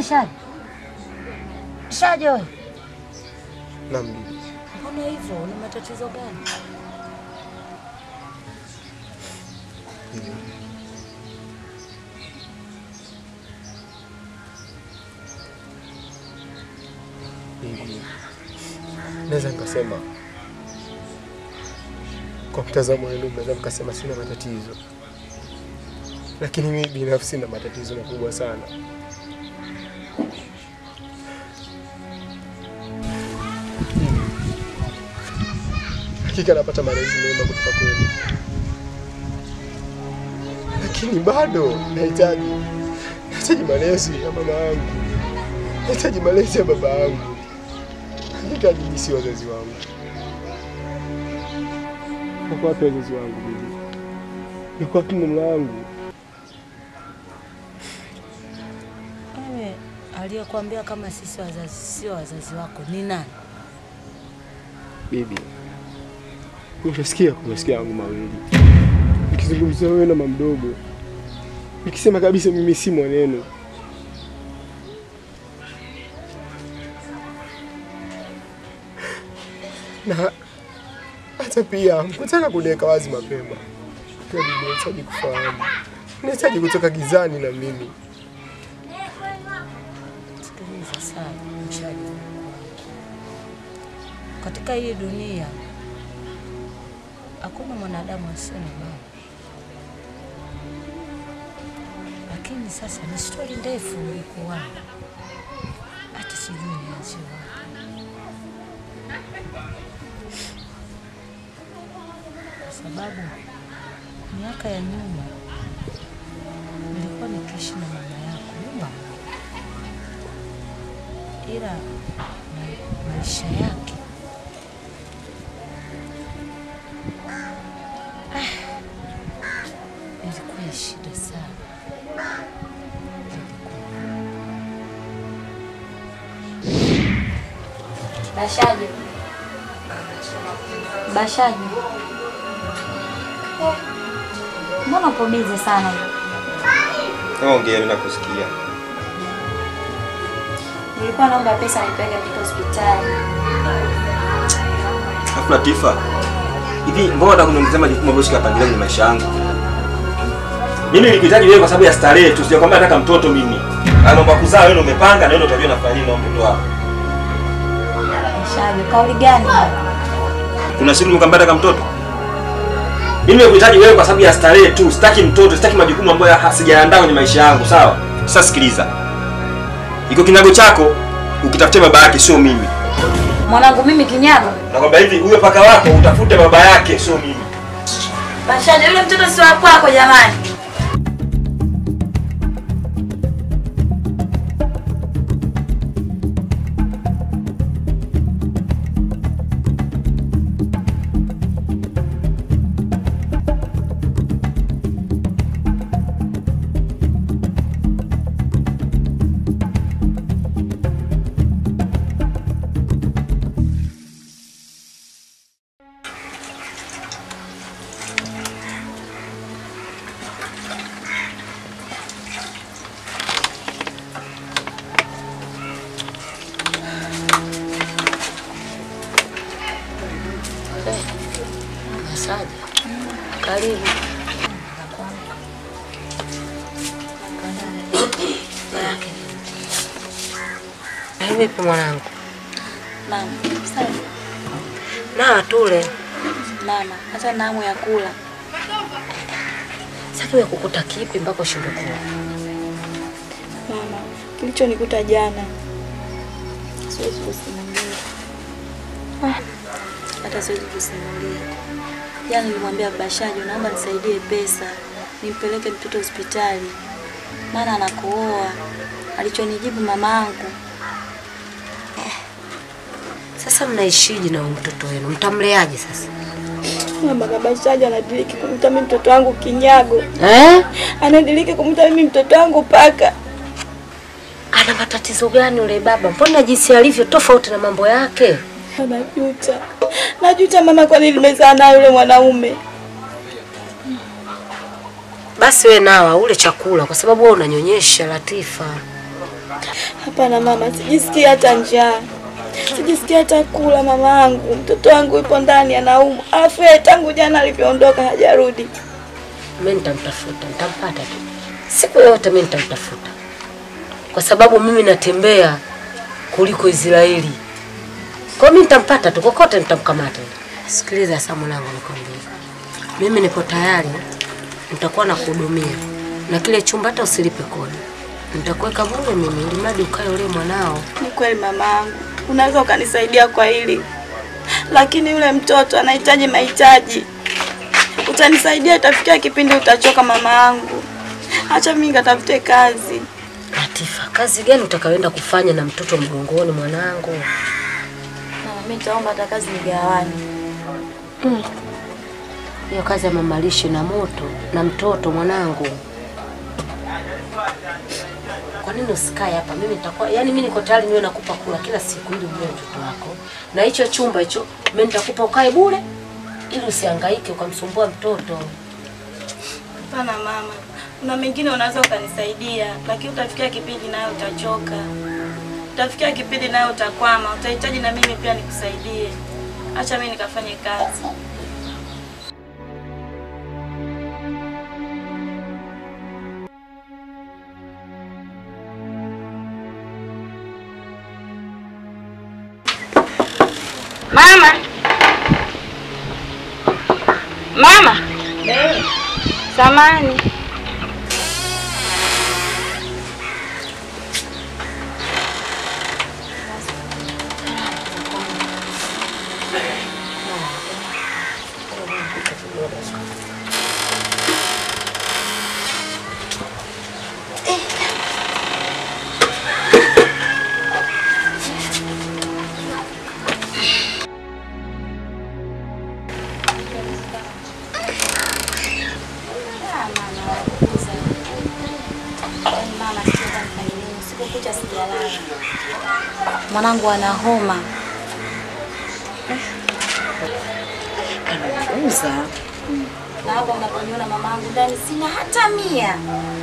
Shaji, Shaji wewe, Naam bibi. mbona hivyo? Una matatizo gani? Bibi. Naweza nikasema kwa mtazamo wenu mnaweza mkasema sina matatizo, lakini mimi binafsi na matatizo makubwa sana. Hakika napata malezi mema kutoka kwenu, lakini bado nahitaji nahitaji malezi ya mama yangu, nahitaji malezi ya baba yangu. Hakika nyinyi si wazazi wangu. Wako wapi wazazi wangu bibi? Yuko wapi mama yangu? Wewe aliyekuambia kama sisi wazazi sio wazazi wako ni nani? Bibi, umeshasikia kwa masikio yangu mawili nikizungumzia wewe na mama mdogo, nikisema kabisa mimi si mwaneno. Na hata pia mkutaka kuniweka wazi mapema. Pia bibi, nahitaji kufahamu, nahitaji kutoka gizani na mimi. Sikiliza sana Mshaji, katika hii dunia hakuna mwanadamu asiye na baba, lakini sasa ni stori ndefu ulikuwa hata sijui nianzie wapi, kwa sababu miaka ya nyuma nilikuwa nikiishi na mama yako nyumba moja ila ma- maisha yake ah, ilikuwa ya shida sana. Bashaji. Bashaji. Eh, Mbona upo bizi sana hivi? Ongea, mimi nakusikia. Nilikuwa naomba pesa nipeleke mtoto hospitali. Alafu Latifa, hivi mbona unataka kuniongezea majukumu ambayo sikapangilia kwenye maisha yangu? Mimi nilikuhitaji wewe kwa sababu ya starehe tu, sijakwambia nataka mtoto mimi. Na mambo ya kuzaa wewe ndio umepanga na wewe ndio utajua nafanya nini na mtoto wako. Bashaji, kauli gani hiyo? Kuna siku nimekwambia nataka mtoto? Mimi nimekuhitaji wewe kwa sababu ya starehe tu, sitaki mtoto, sitaki majukumu ambayo ha- sijaandaa kwenye maisha yangu, sawa? Sasa sikiliza. Iko kinyago chako, ukitafutia baba yake sio mimi. Mwanangu mimi kinyago. Nakwambia hivi, huyo paka wako utafute baba yake sio mimi. Bashaji, yule mtoto si wa kwako jamani. Masaji, karibu. Vipi mwanangu? Mama, sawa. Na tule. Mama, hata namu ya kula. Sasa wewe kukuta kipi mpaka ushindwe kula? Mama, kilichonikuta jana siwezi kusimulia. Hata siwezi kusimulia. Jana nilimwambia Bashaji, naomba nisaidie pesa nimpeleke mtoto hospitali, maana anakohoa. Alichonijibu mamangu, Sasa mnaishije na huyu mtoto wenu? Mtamleaje sasa? Mama Kabashaji anadiriki kumta mimi mtoto wangu kinyago, Eh? anadiriki kumta mimi mtoto wangu paka. Ana matatizo gani yule baba? Mbona jinsi alivyo tofauti na mambo yake? Najuta, najuta mama, kwa nini nimezaa naye yule mwanaume. Basi we nawa ule chakula kwa sababu wewe unanyonyesha Latifa. Hapana mama, sijisikii hata njaa, sijisikii hata kula. Mama yangu, mtoto wangu yupo ndani anaumwa, alafu yeye tangu jana alivyoondoka hajarudi. Mimi nitamtafuta, nitampata tu. Siku yote mimi nitamtafuta, kwa sababu mimi natembea kuliko Israeli. Kwa hiyo mimi nitampata tu, kokote nitamkamata. Sikiliza sasa, mwanangu, nikwambie, mimi nipo tayari, nitakuwa nakuhudumia na kile chumba, hata usilipe kodi, nitakuweka bure mimi, ili mradi ukae ule mwanao. Ni kweli mama yangu, unaweza ukanisaidia kwa hili, lakini yule mtoto anahitaji mahitaji. Utanisaidia, itafikia kipindi utachoka mama yangu. Acha mimi nikatafute kazi. Latifa, kazi gani utakayoenda kufanya na mtoto mgongoni mwanangu? Mama, mimi nitaomba hata kazi nigawane. Hiyo kazi ya mamalishe na moto na mtoto mwanangu. Kwa nini usikae hapa? Mimi nitakuwa yani, mimi niko tayari niwe nakupa kula kila siku ili ule mtoto wako, na hicho chumba hicho mimi nitakupa ukae bure, ili usihangaike ukamsumbua mtoto. Hapana mama, kuna mengine unaweza ukanisaidia, lakini utafikia kipindi nayo utachoka, utafikia kipindi nayo utakwama, utahitaji na mimi pia nikusaidie. Acha mimi nikafanye kazi. Mama. Mama. Samani. Mwanangu ana homa. Uza Na hapa unaponiona mamangu ndani sina hata mia.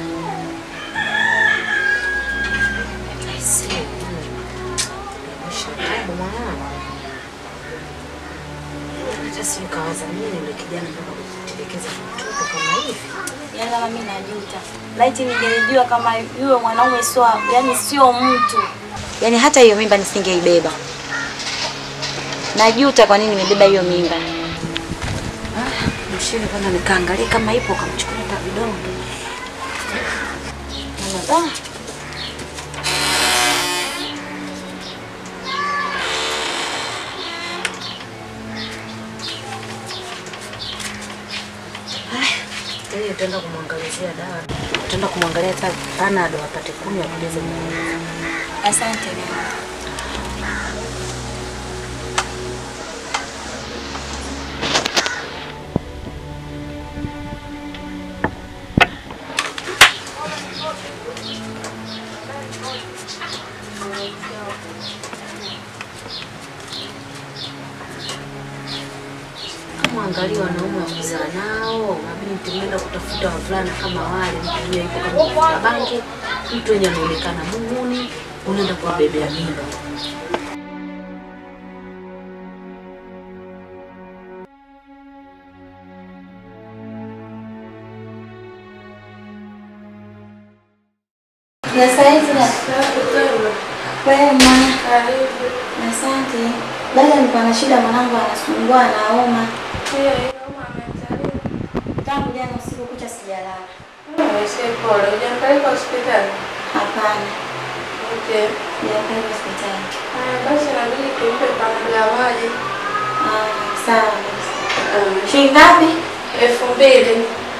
hata si kawaza mimi ndio kijana mpaka kutelekeza mtoto kama hivi. Yaani kama mimi najuta. Laiti ningelijua kama yule mwanaume sio, yani sio mtu. Yaani hata hiyo mimba nisingeibeba. Najuta kwa nini nimebeba hiyo mimba. Mshini kwanza nikaangalia kama ipo kamchukua hata vidonge. Ah. Yeye utaenda kumwangalizia dawa. Utaenda kumwangalia hata panado apate kunywa apoteze nguvu. Asante mama. Kama angalia wanaume wa kuzaa nao, mabinti mwenda kutafuta wavulana kama wale, mtu mwenye yuko kama mvuta bangi, mtu wenye anaonekana muhuni, unaenda kuwabebea mimba. Na saizi na wema. Asante. Dada, nilikuwa na shida, mwanangu anasumbua, anaoma. Tangu jana usiku kucha sijalala. Pole, hujampeleka hospitali? Hapana, Okay. sijapeleka hospitali. Haya basi inabidi tumpe panado ya maji. Ah, sawa basi. Um, Shilingi ngapi? elfu mbili.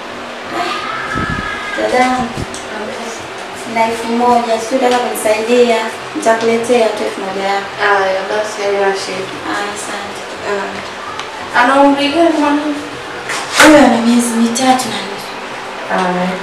Dadangu, na elfu moja. Sijui utaka kunisaidia, nitakuletea tu elfu moja yako. Haya basi haina shida. Ah, asante. Ah. Ana umri gani mwanangu? Huyo ana miezi mitatu na nusu. Haya.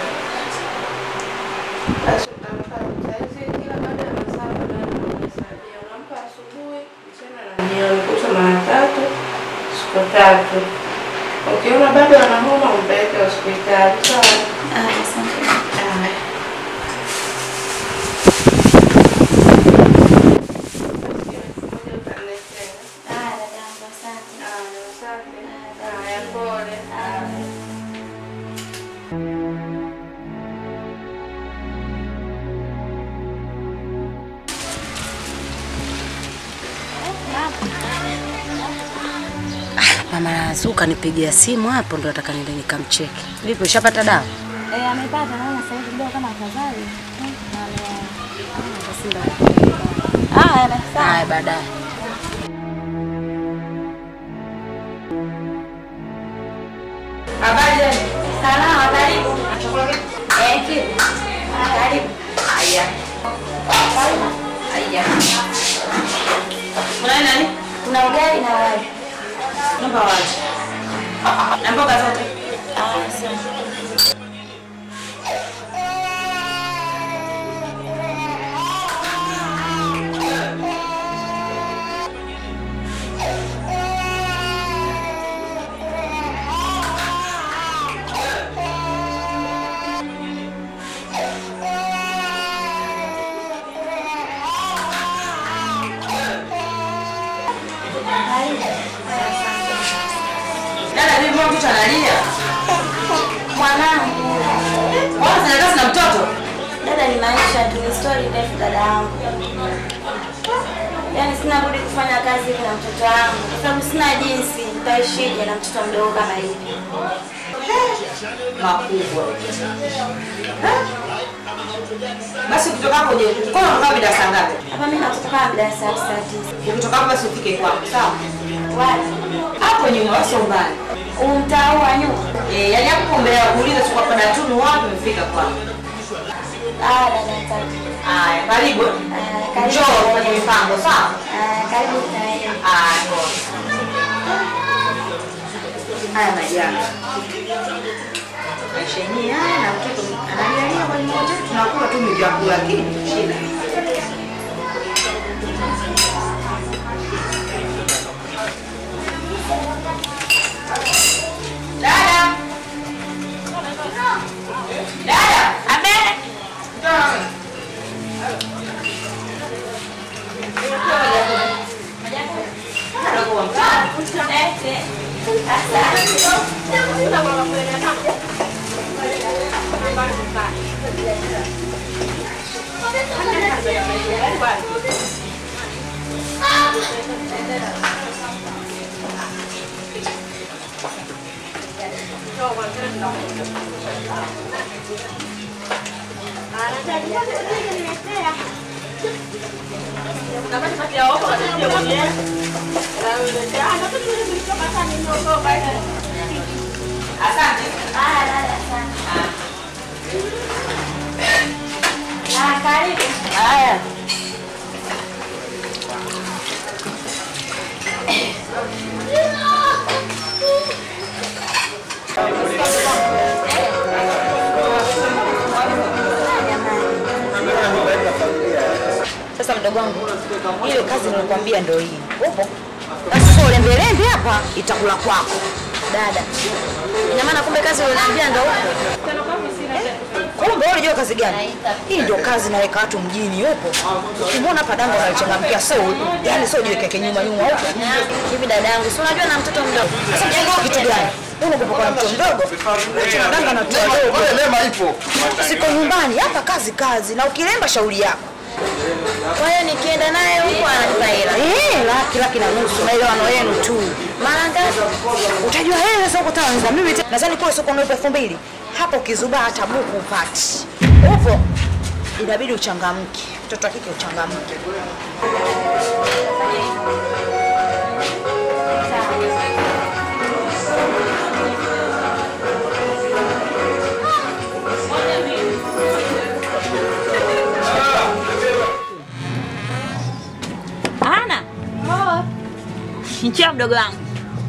Basi utampa saizi kila baada ya masaa manane unamhesabia. Unampa asubuhi, mchana na jioni kutwa mara tatu, siku tatu. Ukiona bado ana homa umpeleke hospitali. Sawa? Ah, asante. Haya. Mama Zuka nipigia simu hapo, ndo nataka niende nikamcheki. Vipi, ushapata dawa? Eh, amepata naona sasa hivi ndio kama afadhali. Na ame- Haya, na sawa. Haya, baadaye. Habari yenu? Salama, karibu. Eh, kipo. Karibu. Haya. Haya. Kuna nani? Kuna ugali na wali. Naomba waje. Na mboga zote. Ah, sawa. Dada, mimi mbona mtoto analia? Mwanangu. Mbona sina kazi na mtoto? Dada, ni maisha tu, ni story ndefu dada yangu. Yaani sina budi kufanya kazi hivi na mtoto wangu kwa sababu sina jinsi, nitaishije na mtoto mdogo kama hivi? Makubwa. Basi ukitoka hapo je, kwa unakaa mida saa ngapi? Hapa mimi natoka kama mida ya saa saa tisa. Ukitoka hapo basi ufike kwangu, sawa? Wapi? Hapo nyuma wasi mbali. Huu mtaa huu wa nyuma? Eh, yaani hapo mbele ya kuuliza tu kwa Datunu wapi umefika kwangu. Ah, dada tatu. Haya, karibu. Ah, karibu. Njoo kwenye mipango, sawa? Ah, karibu na wewe. Haya, poa. Haya majanga. Maisha yenyewe haya na mtoto analialia kwa mmoja, tunakula tu vyakula lakini shida. Dada. Dada. Abe. Asante. Ah, dada sana. Ah, karibu. Haya. Sasa mdogo wangu, ile kazi nilikwambia ndio hii. Upo? Basi sio ulembelembe hapa itakula kwako. Dada. Ina maana kumbe kazi ulioniambia ndio huko. Kumbe wewe unajua kazi gani? Hii ndio kazi naweka watu mjini upo. Ukimwona hapa danga unalichangamkia so, yani sio jiweke nyuma nyuma huko. Hivi dada yangu, si unajua na mtoto mdogo. Sasa mjanga kitu gani? Wewe unakupa kwa mtoto mdogo? Acha danga na mtoto mdogo. Lema ipo. Siko nyumbani, hapa kazi kazi na ukilemba shauri yako. Kwa hiyo nikienda naye huko ananipa hela. Eh, laki laki na nusu maelewano yenu tu. Mara ngapi? Utajua hela sasa uko Tanzania. Mimi te- nadhani kule soko unalipa elfu mbili. Hapo ukizubaa hata buku upati. Upo. Inabidi uchangamke. Mtoto wa kike uchangamke. Ana. Njoo mdogo wangu.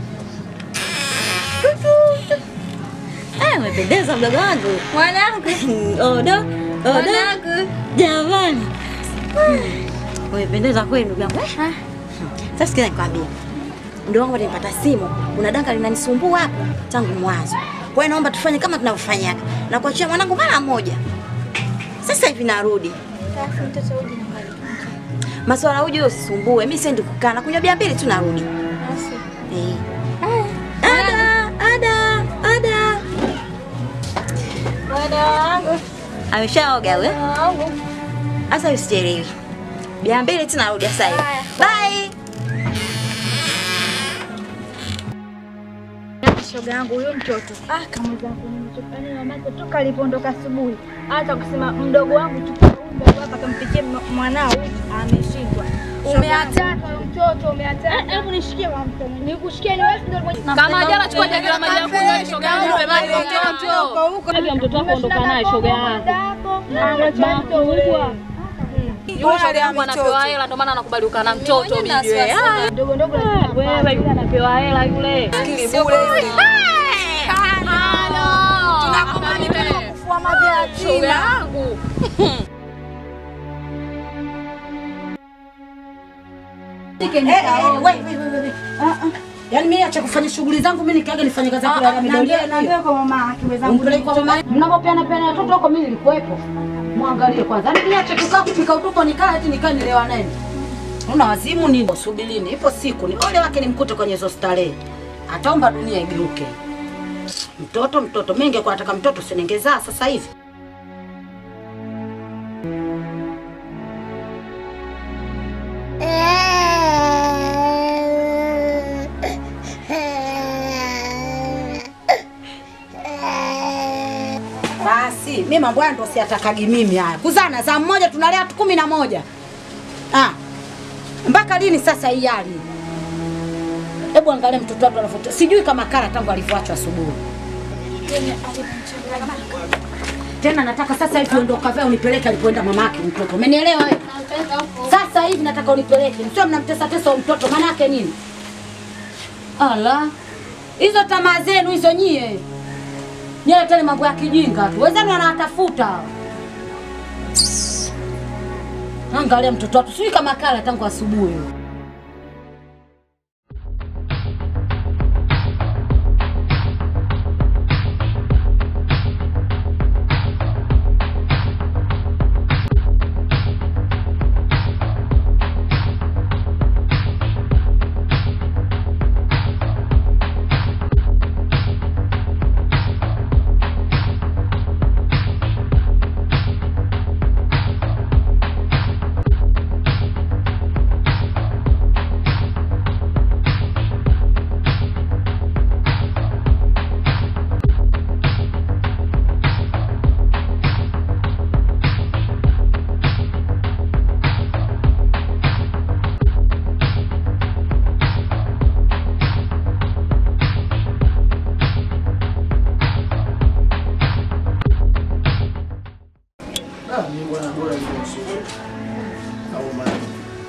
Eh, umependeza mdogo wangu. Mwanangu. Odo. Odo. Jamani. Umependeza kweli ndugu yangu. Eh, Sasa sikiza nikwambie. Ndio wangu nilipata simu. Kuna danga linanisumbua hapo tangu mwanzo. Kwa hiyo naomba tufanye kama tunavyofanyaga. Na kuachia mwanangu mara moja. Sasa hivi narudi. Alafu mtoto uje na kali. Maswala uje usisumbue. Mimi siendi kukaa na kunywa bia mbili tu narudi. Basi. Eh. Ada, ada, ada. Dada wangu. Ameshaoga we? Dada wangu. Sasa usichelewe. Bia mbili tu narudi sasa hivi. Haya. Bye. shoga yangu huyo mtoto ah, kama zangu nimechokana na mamake toka alipoondoka asubuhi, hata kusema mdogo wangu chukua huyu mdogo hapa kampikie m- mwanao ameshindwa. Umeataka huyo mtoto, umeataka. Hebu nishikie kwa mkono, nikushikie ni wewe ndio mwenye Kama jana chukua jagi la maji ya kunywa shoga yangu nipe maji kwa mtoto. Hivyo mtoto wako ondoka naye shoga yangu. Makubwa. Yule shoga yangu anapewa hela ndio maana anakubali ukaa na mtoto bibi wewe. Ah, ndogo ndogo Wewe yule anapewa hela yule. Akili bure. Tunakomani tena kufua maji ya shoga yangu. Eh, eh, we, we, we, we, we. Ah, ah. Yaani mimi acha kufanya shughuli zangu mimi nikaage nifanye kazi yako ya midoli yenu. Naambia kwa mama yake mwenzangu. Umpeleke kwa mama. Mnapopeana peana watoto huko mimi nilikuwepo. Muangalie kwanza. Yaani niache kukaa kupika utupo nikaa eti nikaa nilewa nani? Una wazimu nini? Subirini, ipo siku ni ole wake nimkute kwenye hizo starehe. Ataomba dunia igeuke. Mtoto mtoto, mimi ningekuwa nataka mtoto siningezaa sasa hivi. Basi mimi mambo haya ndo siatakagi mimi haya. Kuzana za mmoja tunalea tu kumi na moja. Ah. Mpaka lini sasa hii hali? Hebu angalia mtoto wako anafuta. Sijui kama kara tangu alivyoachwa asubuhi. Tena nataka sasa hivi ondoka vya unipeleke alipoenda mama yake mtoto. Umenielewa wewe? Sasa hivi nataka unipeleke. Msio mnamtesa tesa huyo mtoto maana yake nini? Ala. Hizo tamaa zenu hizo nyie. Nyie tena mambo ya kijinga tu. Wenzenu wanatafuta. Angalia mtoto watu, sijui kama kala tangu asubuhi. Ah, mimi bwana bora hiyo usiku. Au maji.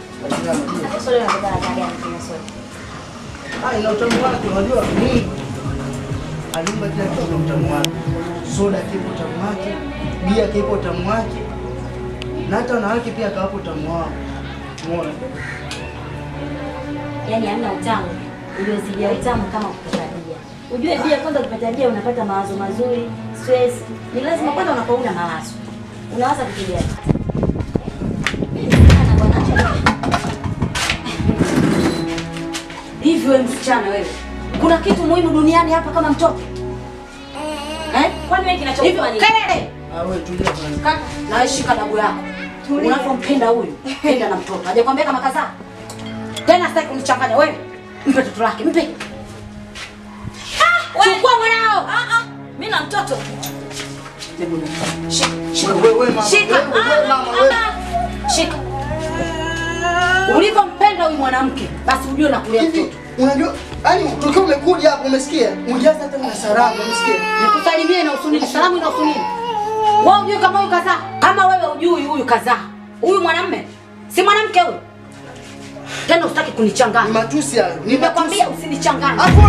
Ah, ina utamu wake, unajua mimi alimba kila kitu na utamu wake. Soda kipo utamu wake, bia kipo utamu wake. Na hata wanawake pia kawapo utamu wao. Umeona? Yaani hamna utamu uliozidia utamu kama kupata bia. Ujue bia kwanza ukipata bia unapata mawazo mazuri, stress. Ni lazima kwanza unakuwa una mawazo. Unawaza vitu gani? Hivi wewe msichana wewe, kuna kitu muhimu duniani hapa kama mtoto? Eh? Kwani wewe kinachokupa nini? Kelele! Ah, wewe tulia kwanza. Kaka, na shika dabu yako. Unavyompenda huyu, penda na mtoto. Hajakwambia kama kazaa. Tena sitaki kunichanganya wewe. Mpe toto lake, mpe. Chukua mwanao. Ah ah. Mimi na mtoto. Shika. Shika. Wewe wewe mama. Shika. Wewe wewe mama wewe. Shika. Ulivyompenda huyu mwanamke, basi ujue na kulea mtoto. Unajua, yani tokea umekuja hapo umesikia? Ujaza hata na salamu, umesikia? Nikusalimie na usunini. Salamu ina usunini. Wewe ujue kama huyu kazaa? Kama wewe ujui huyu kazaa. Huyu mwanamume si mwanamke huyu. Tena usitaki kunichanganya. Ni matusi hayo. Ni Nimekwambia usinichanganye. Hapo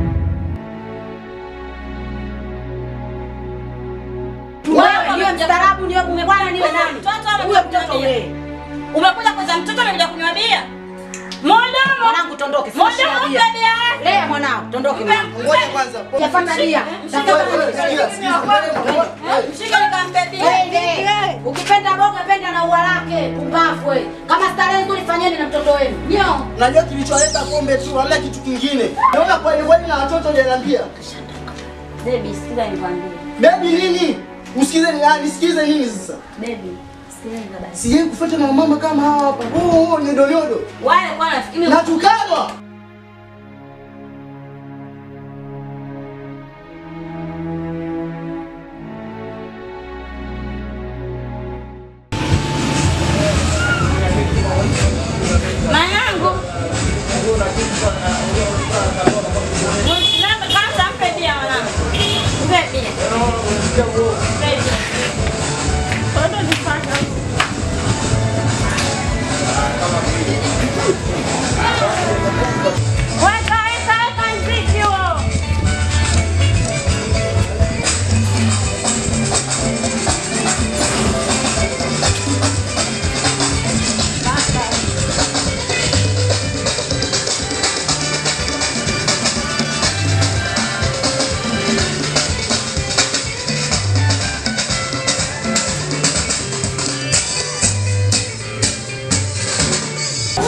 Wewe niwe mstaarabu, niwe mume bwana, niwe nani? Huyo mtoto wewe. Umekuja kwanza mtoto umekuja kunywa bia. Mwanangu, Mwanangu tondoke, sina mwanangu shida mpe bia. bia yake. Lea mwanao, tondoke mwanangu. ngoja kwanza. Yafuata bia. Wewe wewe sikia, sikia. Mshike nikampe bia. Wewe, Ukipenda boga penda na ua lake, pumbavu wewe. Kama starehe nzuri fanyeni na mtoto wenu. Nyo. Najua kilicholeta pombe tu, hamna kitu kingine. Naona kweli kweli na watoto hujaniambia. Baby, sikiza nikwambie. Baby nini? Usikize ni nani? Sikize nini sasa? Baby, sikiza nikwambie. Sijai kufuata na mama kama hawa hapa. Oh, oh, nyodo nyodo. Wale kwa nafikiri Natukanwa.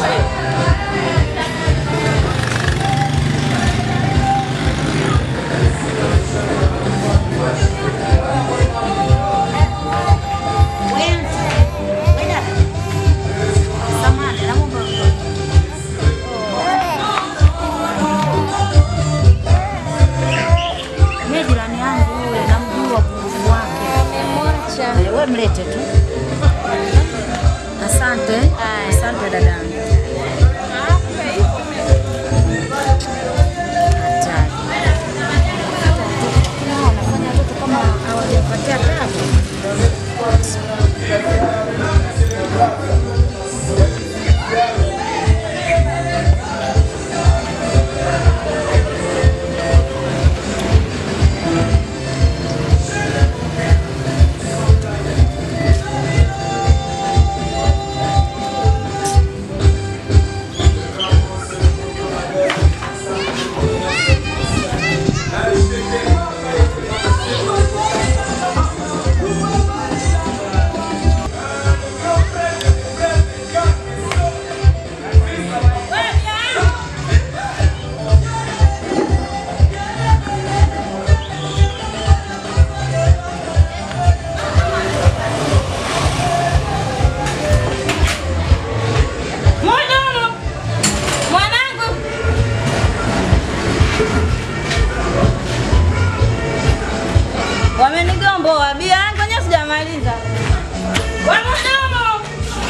Mimi jirani yangu yule namjua pungufu wake. Eh, Wewe mlete tu. Asante. Asante dadangu. Hatari. Wanafanya watoto kama hawajapatia tabu. Mhudumu, mwanangu. Wamenigomboa bia yangu wenyewe sijamaliza. We mhudumu.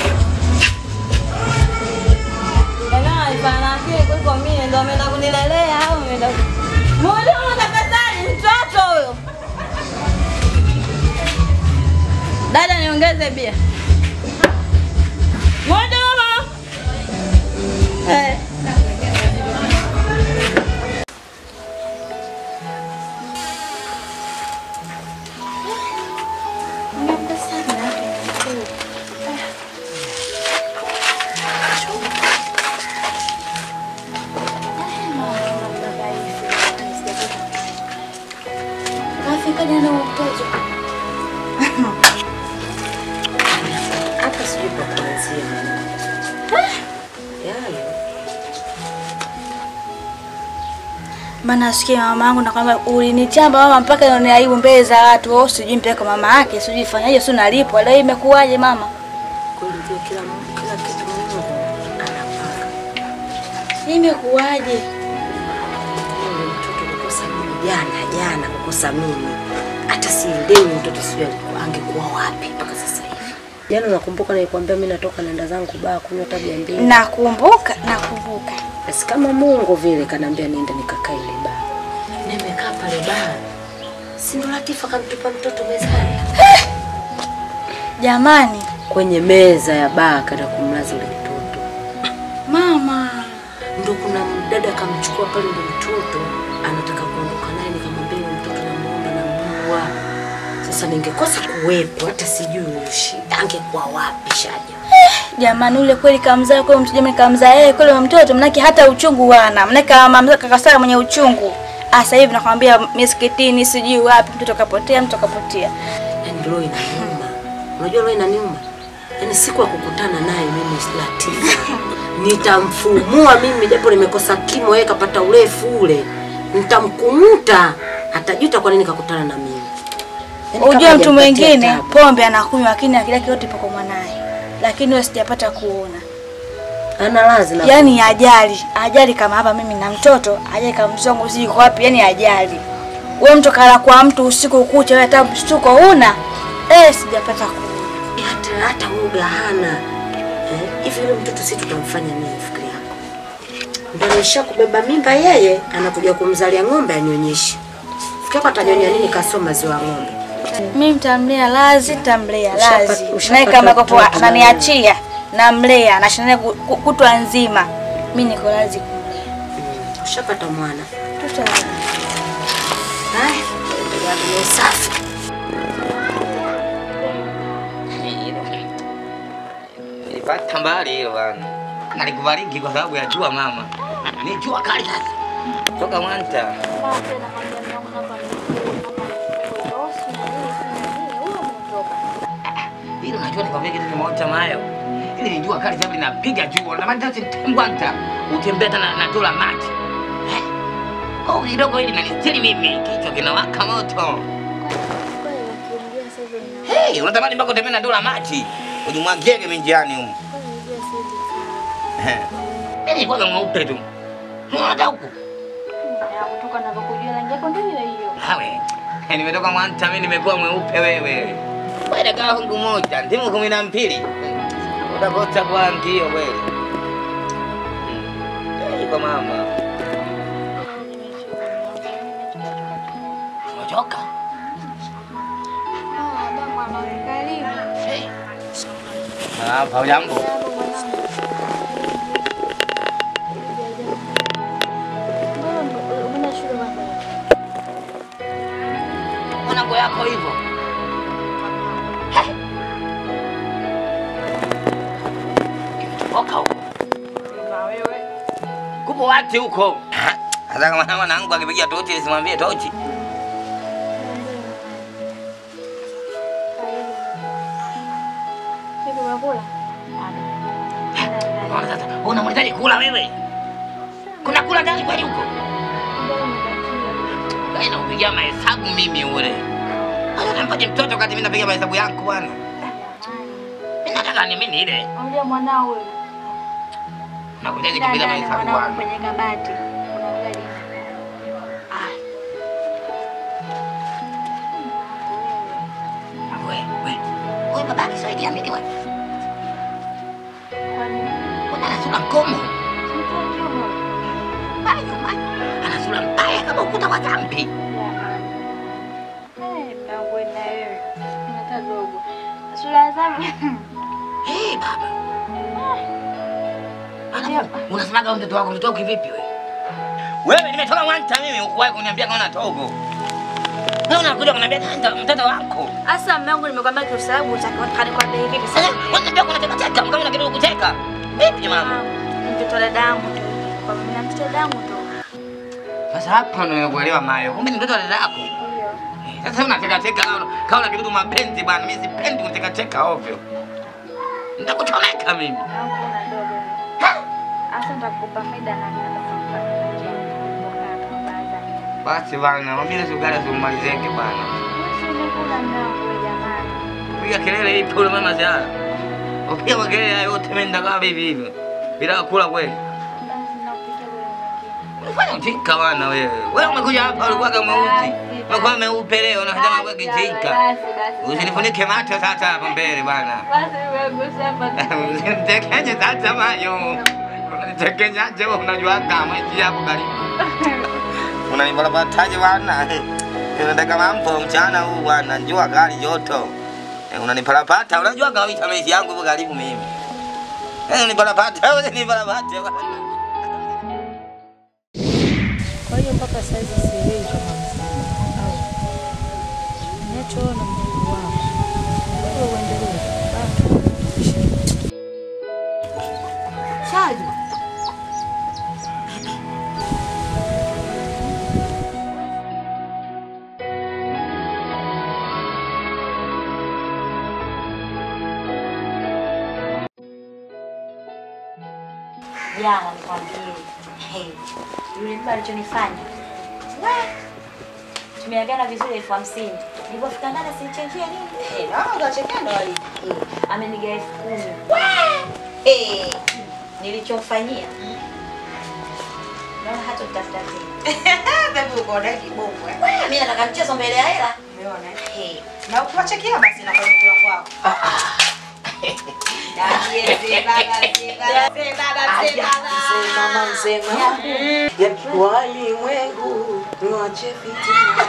Ela ifana akili kuliko mie ndo ameenda kunilelea au ameenda Mhudumu tafadhali mtoto huyo. Dada niongeze bia. Mhudumu. Eh. Kafika jana wa mtoto. Hata sijui pa kuanzia. Yaani, Maana asikia mama yangu nakwambia ulinichamba mama mpaka nione aibu mbele za watu. Wewe sijui mpeleka mama yake, sijui fanyaje, sio nalipwa. Leo imekuwaje mama? kweli ndio kila mtu kila kitu Mungu anapanga. Imekuwaje? Yule mtoto kukosa mimi jana jana kukosa mimi. Hata sielewi mtoto sijui alikuwa angekuwa wapi mpaka sasa hivi. Jana nakumbuka nilikwambia mimi natoka naenda zangu baa kunywa tabia mbili. Nakumbuka, nakumbuka. Basi kama Mungu vile kanaambia niende nikakae ile baa. Nimekaa pale baa. Si ndo Latifa kamtupa mtoto mezani. Jamani, Kwenye meza ya baa kaenda kumlaza ule mtoto. mama. Ndo kuna dada kamchukua pale ule mtoto anataka kuondoka naye, nikamwambia yule mtoto namuomba namuua. Sasa ningekosa kuwepo, hata sijui shida angekuwa wapi Shaja. Jamani, ule kweli kamzaa kweli mtu jamani kamzaa yeye kweli huyo mtoto mnake hata uchungu wana. Mnake mama kakasara mwenye uchungu. Ah, sasa hivi nakwambia misikitini sijui wapi mtoto kapotea, mtoto kapotea. Yaani roho inaniuma. Unajua roho inaniuma? Yaani siku ya kukutana naye mimi Latifa nitamfumua mimi, japo nimekosa kimo, yeye kapata urefu ule, nitamkumuta, atajuta kwa nini kakutana na mimi. Yaani kama Unajua mtu hajanipatia mwingine tabu. pombe anakunywa lakini akili yake yote ipo kwa mwanae. Lakini wewe sijapata kuona. ana lazi na Yaani ajali, ajali kama hapa mimi na mtoto, ajali kama mzongo sijui kwa wapi, yani ajali. Wewe mtu kala kwa mtu usiku kucha, wewe hata mshtuko huna. Eh, sijapata kuona. hata hata uga hana Eh, hivi yule mtoto si tutamfanya nini fikiri yako? Ndio anaisha kubeba mimba yeye, anakuja kumzalia ng'ombe anyonyeshe. Fikiri yako atanyonya nini kasoma maziwa ya ng'ombe? Mimi mtamlea lazi, tamlea Ushapata- lazi. ushapata Naye kama kwa mtoto ananiachia, namlea, nashindana ku- ku- kutwa nzima. Mimi niko lazi kumlea. Ushapata mwana. Tuta Haya, endelea na usafi. Nilipata mbali hilo bwana. Nalikubariki kwa sababu ya jua mama. Ni jua kali sasa. Toka Mwanta. Hilo najua nikwambia kitu kimoja mayo. Hili ni jua kali sababu linapiga jua. Na maana tembwanta utembea tena na dola maji. Eh? Kwa hiyo kidogo hili nanistiri mimi kichwa kinawaka moto. Hey, unatamani mpaka utembee na dola maji. Ujimwagiege minjiani huko. Eh. Mimi kwanza mweupe tu. Unaona huku? kutoka navokujua rangi yako ndio hiyo hiyo. Hawe. Eh, nimetoka Mwanta mimi nimekuwa mweupe wewe. Wewe dagaa hungu moja, ndimu kumi na mbili. Utakosa kwa ngio kweli. Hmm. Iko mama. Umechoka? Ah, hujambo? Mwanangu yako hivyo. Imetoka huko. Kupo wati huko. Hata kama mwanangu akipigia tochi nisimwambie tochi. Unaona sasa, unamhitaji kula wewe. Kuna kula ndani kweli huko? Wewe unapigia mahesabu mimi ule. Hata nampaje mtoto wakati mimi napiga mahesabu yangu bwana. Mimi nataka ni mimi ile. Ambia mwanao wewe. Nakujaje kupiga mahesabu bwana. kwenye kabati. Kuna ugali. Wewe, wewe. Wewe babaki saidia mimi wewe. Kuna sura ngomo. Mbaya nyumbani. Ana sura mbaya kama ukuta wa dhambi. Eh, mtangu na wewe. Hata dogo. Sura zangu. Eh, baba. Ana unasemaga mtoto wako mtoto wako kivipi wewe? Wewe nimetoka Mwanta mimi ukuwahi kuniambia kama togo. Na unakuja kuniambia ndio mtoto wako. Asa mume wangu nimekwambia kiusababu utakani kwa bei vipi Sasa unaniambia kuna cheka cheka kama una kitu kucheka. Vipi mama? Mtoto dada yangu tu. Kwa mimi na mtoto dada yangu tu. Sasa hapa ndio nimekuelewa Mayo. Kumbe ni mtoto wa dada yako. Eh, Sasa unacheka cheka kama kama una kitu mapenzi bwana. Mimi sipendi kucheka cheka ovyo. Nitakuchomeka mimi. Hakuna dogo. Asa nitakupa faida na Basi bwana, mwambie sugara simalizeke bwana. Umekula nao jamani. Piga kelele ipo ule mama Zara. Upiga makelele hayo yote mimi ndakaa hivi hivi. Bila kula kweli. Unafanya ujinga bwana wewe. Wewe umekuja hapa ulikuwa kama mweusi. Umekuwa mweupe leo na hata mambo kijinga. Usinifunike macho sasa hapa mbele bwana. Basi wewe hapa. Usinitekenya sasa mayo. Unanitekenya je unajua kama hichi hapo karibu. Unanibalabataje bwana? Unataka mambo mchana huu bwana, jua kali joto. Eh, Unanipalapata, unajua kabisa maisha yangu ipo karibu mimi. Eh, unanipalapata, unanipalapata bwana. Kwa hiyo mpaka saizi sielewi kama mzima au nachoona mdogo wako wewe uendelee. Shaju. Jana nikwambie, hey, yule baba alichonifanya we, tumeagana vizuri elfu hamsini nilipofika ndani sinichenjia nini Eh, naona utachekea ndo wali Eh, ameniga elfu kumi We! Eh, nilichomfanyia naona hata utafuta tena Baby uko na kibongo eh. We, mimi nataka mchezo mbele ya hela Umeona? Eh, Na ukiwachekia basi na kwa mkula kwako. Dajie, mzee baba, mzee baba, mzee baba, mzee baba. Mama msema ya walimwengu niwache fitina.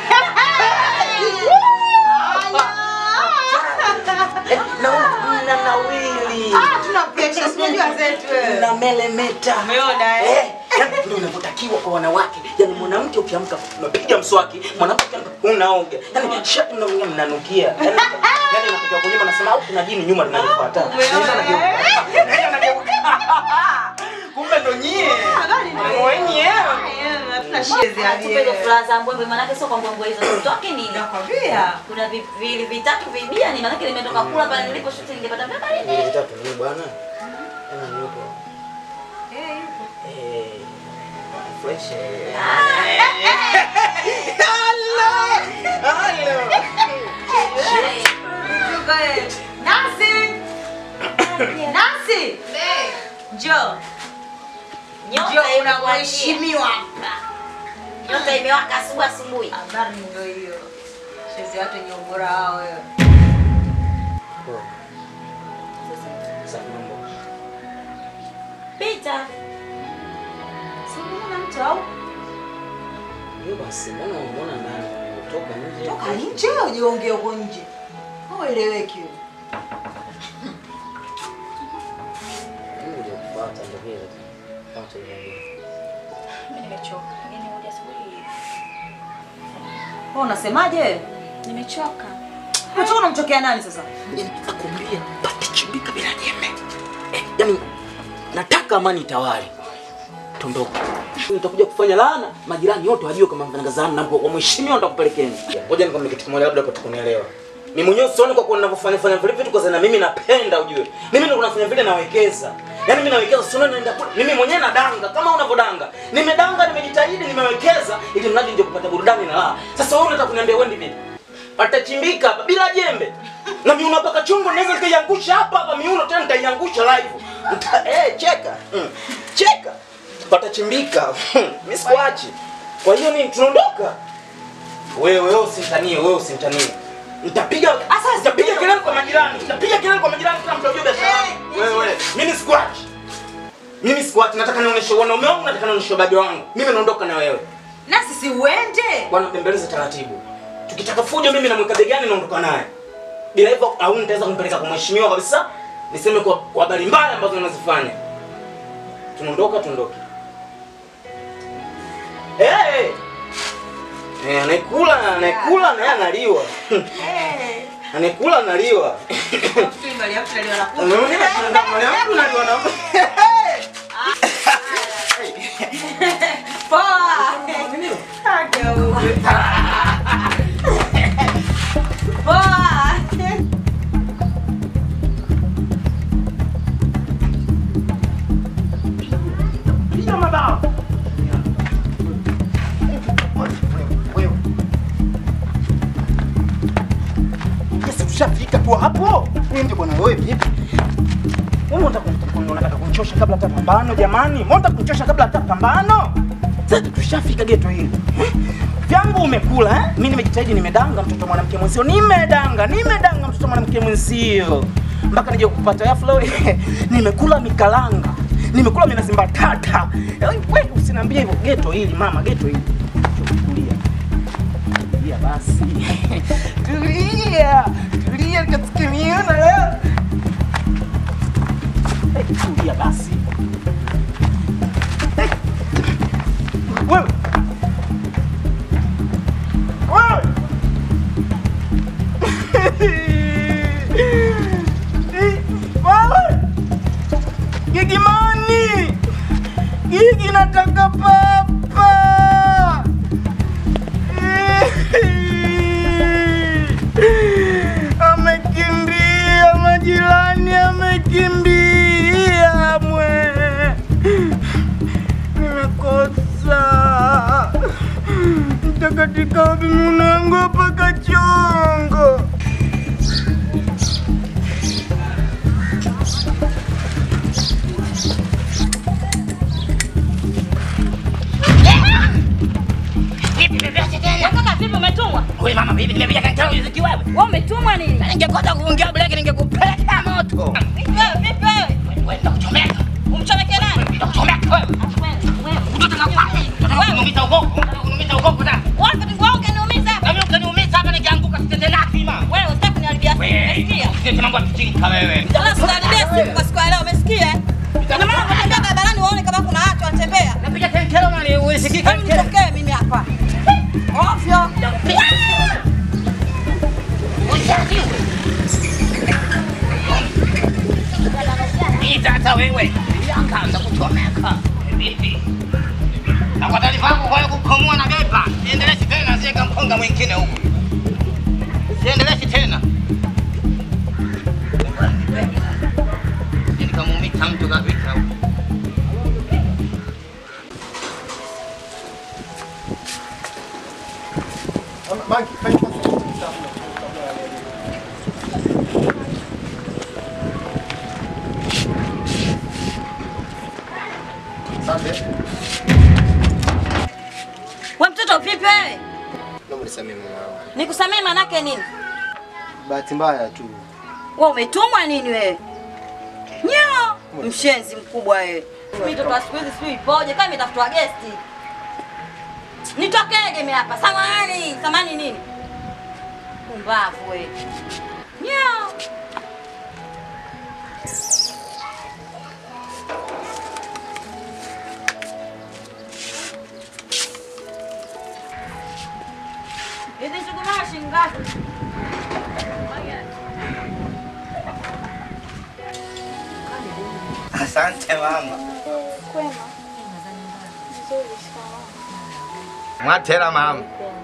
Eh, na na nawili Ah, tuna pressure, sijajua zetu wewe. na melemeta. Umeona eh? Eh, yani ndio inavyotakiwa kwa wanawake. Yani mwanamke ukiamka unapiga mswaki, mwanamke ukiamka unaoga. Yani shati na mwenyewe mnanukia. Yani yani unatokea kwenye unasema au kuna jini nyuma linanifuata. Umeona nageuka. Kumbe ndo nyie. Mwenyewe. Hatuna shezi ya tupe hizo furaha za mbwembwe, manake sio kwa mbwembwe hizo zitoke nini? Nakwambia. Kuna vi- vili vitatu vibia ni manake nimetoka kula pale nilipo shuti ningepata vya baridi. Vitatu ni bwana. Tena yupo. Eh, yupo. Eh, fresh. eh. Nasi! Nasi! Njoo. Nyota unakuheshimiwa hapa. Nyota imewaka asubuhi asubuhi. Habari ndio hiyo. Sisi watu wenye ubora wao wewe. Poa. Sasa mambo. Pita. Simuona mtu au? Hiyo basi, mbona umeona ndani? Toka nje. Toka nje ujiongee huko nje. Haueleweki wewe. Mimi ndio kupata ndio vile. Pata ile. Mimi nimechoka. Yaani hoja asubuhi. Wewe unasemaje? Nimechoka. Umechoka unamchokea nani sasa? Nakwambia pate chimbika bila jembe. Eh, yani nataka amani itawale. Tondoka. Nitakuja kufanya laana, majirani wote wajue kama mfanyakazi wangu na kwa mheshimiwa nitakupelekeni. Ngoja nikwambie kitu kimoja labda upate kunielewa. Mimi mwenyewe sioni kwa kuwa ninavyofanya fanya vile vitu kwa sababu na mimi napenda ujue. Mimi ndio nafanya vile nawekeza. Yaani mimi nawekeza sioni naenda kule. Mimi mwenyewe nadanga kama unavyodanga. Nimedanga, nimejitahidi, nimewekeza ili mradi nje kupata burudani na raha. Sasa wewe unataka kuniambia wewe vipi? Patachimbika hapa bila jembe. Na miuno paka chungu naweza nikaiangusha hapa hapa miuno tena nitaiangusha live. Nita, eh cheka. Mm. Cheka. Patachimbika. Mimi sikuachi. Kwa hiyo ni tunaondoka. Wewe wewe usimtanie, wewe usimtanie. Nitapiga asa nitapiga kelele kwa majirani. Nitapiga kelele kwa majirani kila mtu ajue biashara yangu. Wewe wewe, mimi sikuachi. Mimi sikuachi, nataka nionyeshe wanaume wangu, nataka nionyeshe babi wangu. Mimi naondoka na wewe. Nasi si uende. Bwana bembeleza taratibu. Tukitaka fujo mimi namweka begani naondoka naye. Bila hivyo au nitaweza kumpeleka kwa mheshimiwa kabisa. Niseme kwa kwa habari mbaya ambazo unazifanya. Tunaondoka tuondoke. Eh! Hey! Eh, anakula, anakula na yeye analiwa. Eh. Anakula analiwa. Mali hapo ndio anakuja. Unaona tunataka mali yangu analiwa na Poa. Poa. Piga mabao. Yes, tushafika tu hapo. Wewe ndio bwana wewe vipi? Wewe unataka unataka kunichosha kabla hata pambano jamani? Mbona unataka kunichosha kabla hata pambano? Sasa tushafika geto hili. Eh? Vyangu umekula eh? Mimi nimejitahidi nimedanga mtoto mwanamke mwenzio. Nimedanga, nimedanga mtoto mwanamke mwenzio. Mpaka nije kupata yaflo. Nimekula mikalanga. Nimekula minazi mbatata. Eh, Wewe usiniambie hivyo geto hili mama, geto hili. Tulia. Tulia basi. Tulia. Tulia kasikiliona leo. Eh, Tulia basi. Eh. Wewe. Wewe. Eh, Wewe. Gigimani. Gigi nataka papa. Amekimbia majirani, amekimbia mwe. Nimekosa mtakatika wapi mwanangu paka chongo. Kaka vipi umetumwa? Wewe mama bibi nimepija kankao riziki wewe. Wewe umetumwa nini? Ningekosa kuongea breki ningekupeleka moto. Vipi wewe? Vipi wewe? Wewe ndakuchomeka. Umchomeke nani? Ndakuchomeka wewe. Mtoto nakufanya. Mtoto kunumiza ugoko. Kunumiza ugoko sana. Wewe vipi wewe ukaniumiza? Na mimi ukaniumiza hapa nikianguka sitende naki ma. Wewe usitaki kuniharibia simu. Umesikia? Sisi mambo ya kijinga wewe. Sasa usiniharibie simu kwa siku ya leo, umesikia? Ndio maana unatembea barabarani uone kama kuna watu wanatembea. Napiga kenkelo mali usikike. Hebu nitokee mimi hapa. Ovyo. Ita hata wewe. Yanga ndakuchomeka. Vipi? Na kwa taarifa yako kwa kukomoa na bepa. Siendeleshi tena siweka mkonga mwingine huko. Siendeleshi tena. Nikamuumika Hata mtu kapita huko. We mtoto vipi wewe? Naomba nisamehe mama wangu. Nikusamee manake nini? Bahati mbaya tu. Wewe umetumwa nini wewe? Nyao, mshenzi mkubwa wewe. Mimi mtoto wa siku hizi sijui ipoje kama imetafutwa gesti. Nitokeje mimi hapa? Samahani, samahani nini? Pumbavu wewe. Nyao. Hizi shughuli shilingi ngapi? Asante mama. Kwema. Nzuri, shikamoo. Mwatela mama.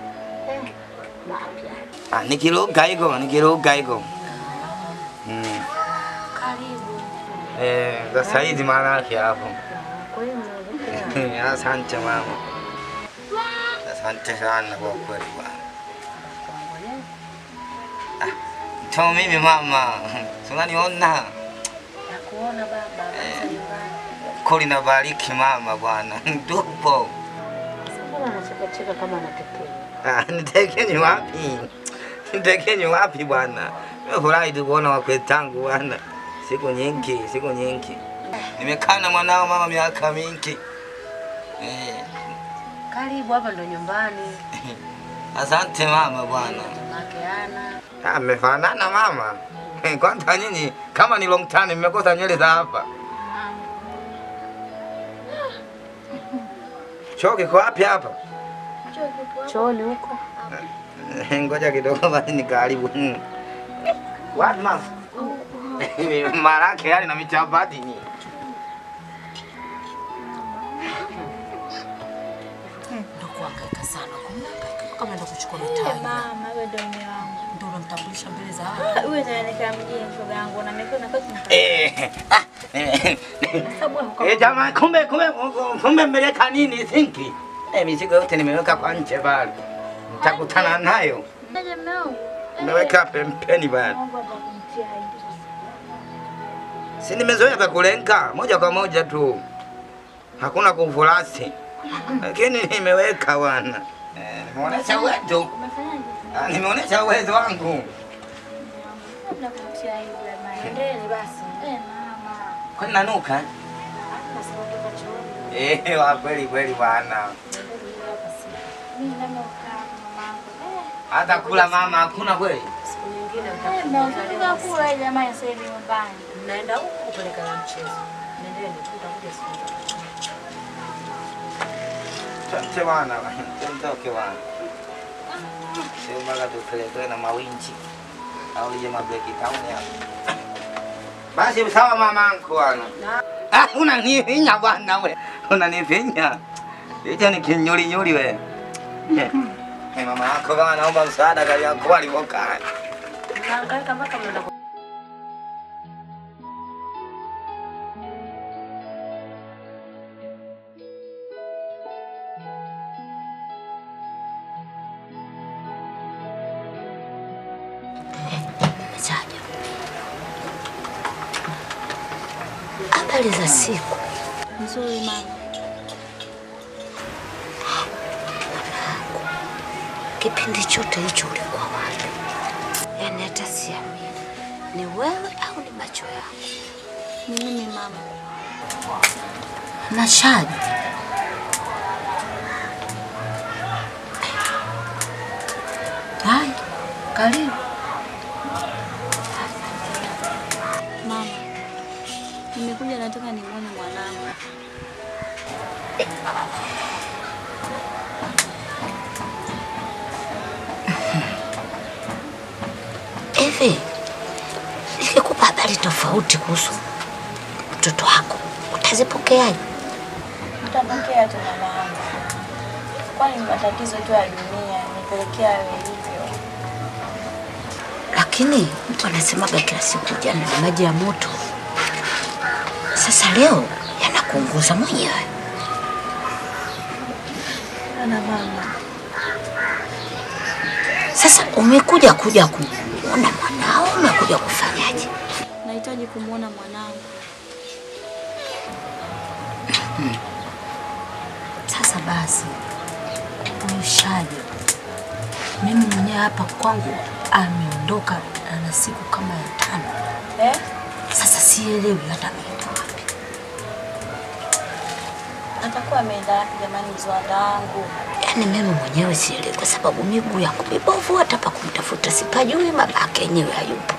Ah, nikiruka hiko, nikiruka hiko. Mm. Karibu. Eh, sasa hizi maana yake hapo. Kwema. Asante mama. Asante sana kwa kweli bwana. Ah, to mimi mama, si unaniona Nakuona baba, kwanza nyumbani. kuli na bariki mama bwana, tupo. Mbona anachekacheka kama anatekea? Ah, Nitekenye wapi? Nitekenye wapi bwana? Nimefurahi tu kuona wakwe tangu bwana, siku nyingi, siku nyingi. Nimekaa na mwanao mama miaka mingi. Eh, Karibu hapa ndo nyumbani. asante mama bwana. Make ana. Ah, mmefanana mama. Eh, Kwanza nyinyi kama ni long time mmekosa nywele za hapa. Choo kiko wapi hapa? Chooni huko. Ngoja kidogo basi nikaribu. Hmm. Wapi mama? Marake yale na michapati ni. Ndo kuhangaika sana. Kuhangaika kama ndo kuchukua Eh, mitaji. Mama, wewe ndo mume wangu. Ndo unamtambulisha mbele za watu. Huyu ndo anaelekea mjini shoga yangu na mekeo na kazi na Eh. ah, eh, Eh, jamaa kumbe kumbe kumbe mmeleka nini sinki? Eh, mizigo yote nimeweka kwa nje pale. Nitakutana nayo. Ndaje mume wangu? Nimeweka pembeni pale. Mungu atakumtia aibu. Si nimezoea vya kulenga moja kwa moja tu, hakuna kuvulasi, lakini nimeweka bwana. Eh, nimeonesha uwezo, Umefanyaje? Ah, nimeonesha uwezo wangu. Labda kumtia aibu jamani. Endeni basi. Eh, mama. Kwani nanuka? eh? Basi kutoka chooni. Eh, wa kweli kweli bwana. Mimi ndani ukaa mamangu. Eh. Hata kula mama hakuna kweli. Siku nyingine Eh, mnataka kula jamani sasa hivi nyumbani. Mnaenda huko kupeleka na mchezo. Nendeni tu utakuja siku nyingine. Asante bwana, tondoke bwana. Sio mpaka tupelekwe na mawinchi au ije mabreki town hapa. Basi sawa mamangu bwana. Ah, unanifinya bwana we. Unanifinya. Hicho ni kinyuri nyuri we. Eh, eh, mama yako kama naomba msaada kali yako alivyokaa. Mnahangaika mpaka mnaenda ku- Chaja. Habari za siku. Nzuri mama. Kipindi chote hicho ulikuwa wapi? Yaani hata siamini. Ni wewe au ni macho yako? Ni mimi mama. Na Shadi. Hai, karibu. Mama. Nimekuja nataka nimwone mwanangu. Hivi nikikupa habari tofauti kuhusu mtoto wako utazipokeaje? Nitapokea tu mama yangu. Kwani ni matatizo tu ya dunia, nipelekea wewe hivyo. Lakini mtu anasemaga kila siku jana ni maji ya moto. Sasa leo yanakuunguza mwenyewe. Ana mama. Sasa umekuja kuja kuona mwanao, umekuja kufanyaje? Nahitaji kumwona mwanangu. Sasa basi, huyu Shajo mimi mwenyewe hapa kwangu ameondoka ana siku kama ya tano. Eh? Sasa sielewi hata ameenda wapi. Atakuwa ameenda wapi jamani mzwanda wangu? Yaani mimi mwenyewe sielewi, kwa sababu miguu yangu mibovu, hata pa kumtafuta sipajui, babake yenyewe hayupo.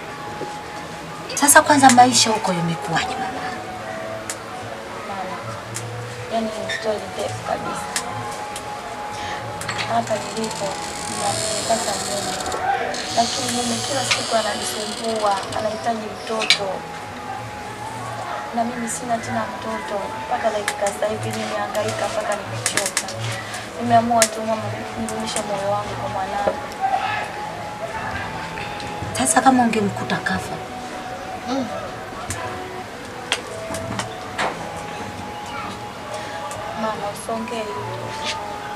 Sasa kwanza maisha huko yamekuwaje mama? Mama. Yaani ni stori ndefu kabisa. Hapa nilipo nimepata mume, lakini mume kila siku ananisumbua, anahitaji mtoto na mimi sina tena mtoto. Mpaka dakika sasa hivi nimehangaika mpaka nimechoka. Nimeamua tu mama, nirudishe moyo wangu kwa mwanangu. Sasa kama ungemkuta kafa, Mama, usongee hivyo.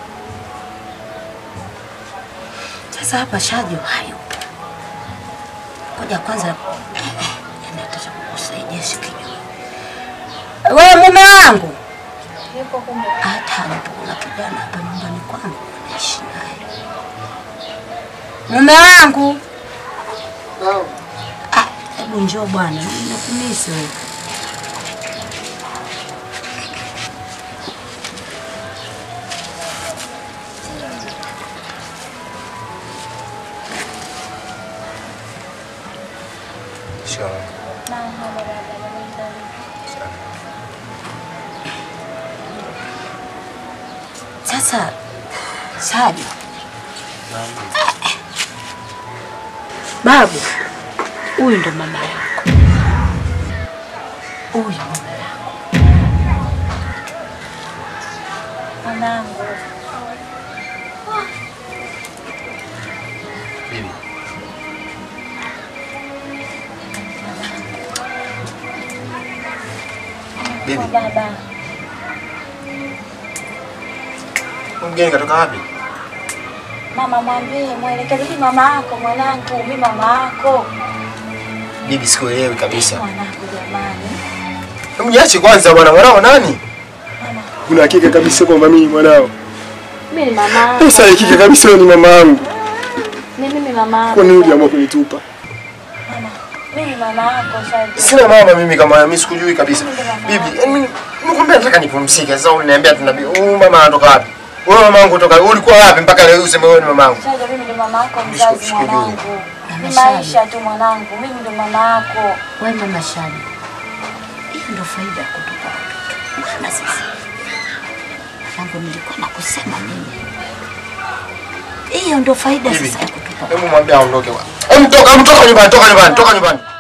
sasa hapa Shajo hayupo. Ngoja kwanza, yani ataka kukusaidia sikinywa. Wewe mume wangu, Yupo kumbe. hata hayupo, kuna kijana hapa nyumbani kwangu naishi naye. Mume wangu, Ah, hebu njoo bwana, nakumisi wewe. Shikamoo. Mama, baba, baba, Sasa Shajo, babu, huyu ndo mama yako, huyu mama yako. mwanangu. Bibi. Bibi, Baba, mgeni katoka wapi? mama mwambie, mwelekeze mimi mama yako mwanangu, mimi mama yako. Bibi, sikuelewi kabisa. Mwanangu jamani. Hebu niache kwanza bwana, mwanao nani? Una hakika kabisa kwamba mimi mwanao? Mimi ni mama yako. Sasa hakika kabisa wewe ni mama yangu. Ni mimi mama yako. Kwa nini uliamua kunitupa? Mimi ni mama yako Shaji. Sina mama mimi kama mimi sikujui kabisa. Bibi, yaani mimi nimekwambia nataka nipumzike. Sasa unaniambia tuna huyu mama anatoka wapi? Wewe mama yangu kutoka ulikuwa wapi mpaka leo useme wewe ni mama yangu? Shaji, mimi ndo mama yako mzazi mwanangu. Ni maisha tu mwanangu, mimi ndo mama yako. We mama Shajo, hiyo ndo faida ya kutupa watoto. Maana sisi mwanangu, nilikuwa nakusema mimi, hiyo ndo faida Bibi, sasa ya kutupa Hebu mwambie aondoke bwana. Hebu toka, hebu toka nyumbani, toka nyumbani, toka nyumbani.